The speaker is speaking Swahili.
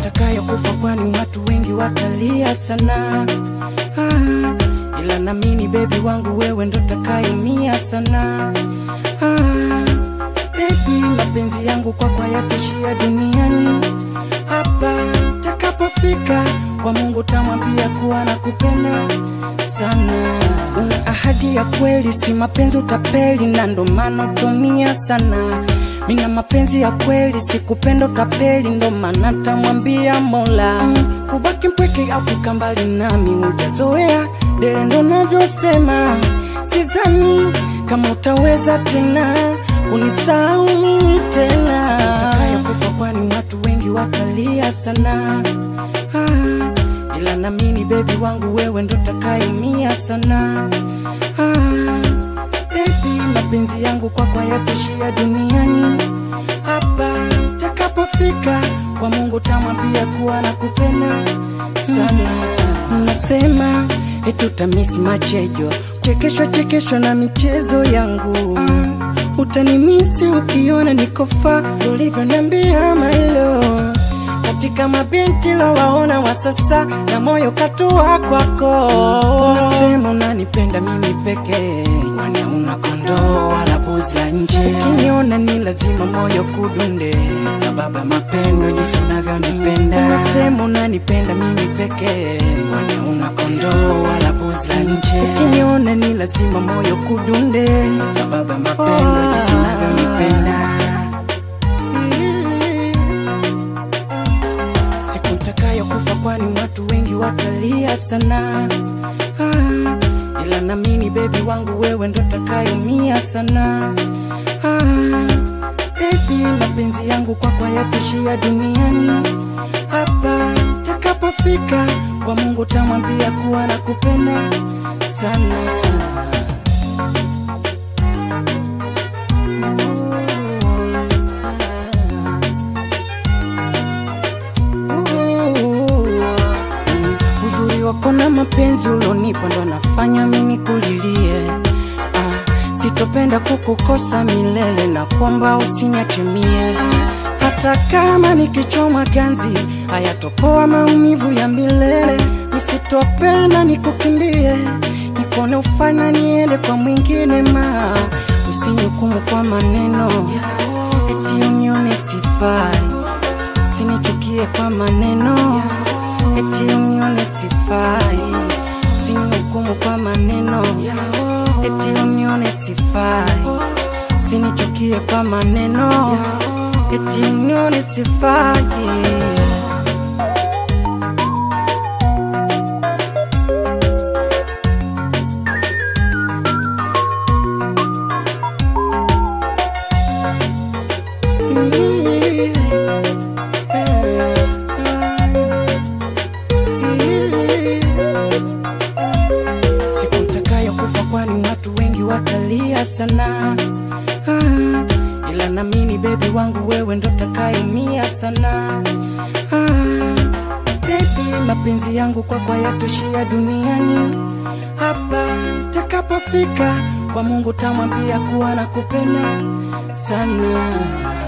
ntakayokufa, kwani watu wengi watalia sana. Ah, ila namini bebi wangu wewe ndo takayumia sana. Ah, bebi, mapenzi yangu kwako hayatoshia duniani hapa takapofika kwa Mungu tamwambia kuwa nakupenda sana. Una ahadi ya kweli, si mapenzi utapeli, na ndo maana utumia sana. Mina mapenzi ya kweli, sikupenda utapeli, ndo maana tamwambia Mola mm, kubaki mpweke au kukaa mbali nami hujazoea, dele ndo navyosema, sizani kama utaweza tena kunisahau mimi tena kufa kwani watu wengi watalia sana ah, ila namini bebi wangu wewe ndo takayumia sana ah, bebi mapenzi yangu kwako hayatoshia duniani hapa takapofika kwa Mungu tamwambia kuwa nakupenda sana nasema etutamisi machejo chekeshwa chekeshwa na michezo yangu ah, utanimisi ukiona nikofa ulivyoniambia mailo katika mabinti wawaona wa sasa na moyo katua kwako unasema unanipenda mimi pekee kwani una kondoo wala buzi ya nje ukiniona ni lazima moyo kudunde sababu ya mapendo jinsi unavyonipenda unasema unanipenda mimi pekee kwani una kondoo wala buzi la nje ukiniona ni lazima moyo kudunde sababu ya mapendo jinsi unavyonipenda siku ntakayokufa, kwani watu wengi watalia sana. Ah, ila namini bebi wangu wewe ndo takayumia sana. Ah, bebi, mapenzi yangu kwako hayatoshia duniani hapa takapofika kwa Mungu tamwambia kuwa nakupenda sana. Uzuri wako na mapenzi ulonipa ndo nafanya mimi kulilie. Ah, sitopenda kukukosa milele na kwamba usiniache mie. Hata kama nikichoma ganzi hayatopoa maumivu ya milele. Nisitopenda nikukimbie, nikone ufanya niende kwa mwingine ma usinihukumu kwa maneno eti unione sifai, usinichukie kwa maneno eti unione sifai, usinihukumu kwa maneno eti unione sifai, usinichukie kwa maneno eti unione sifai. siku ntakayokufa, kwani watu wengi watalia sana. Ah, ila namini bebi wangu wewe ndo takayumia sana. Ah, bebi, mapenzi yangu kwako hayatoshia duniani hapa takapofika kwa Mungu tamwambia kuwa nakupenda sana.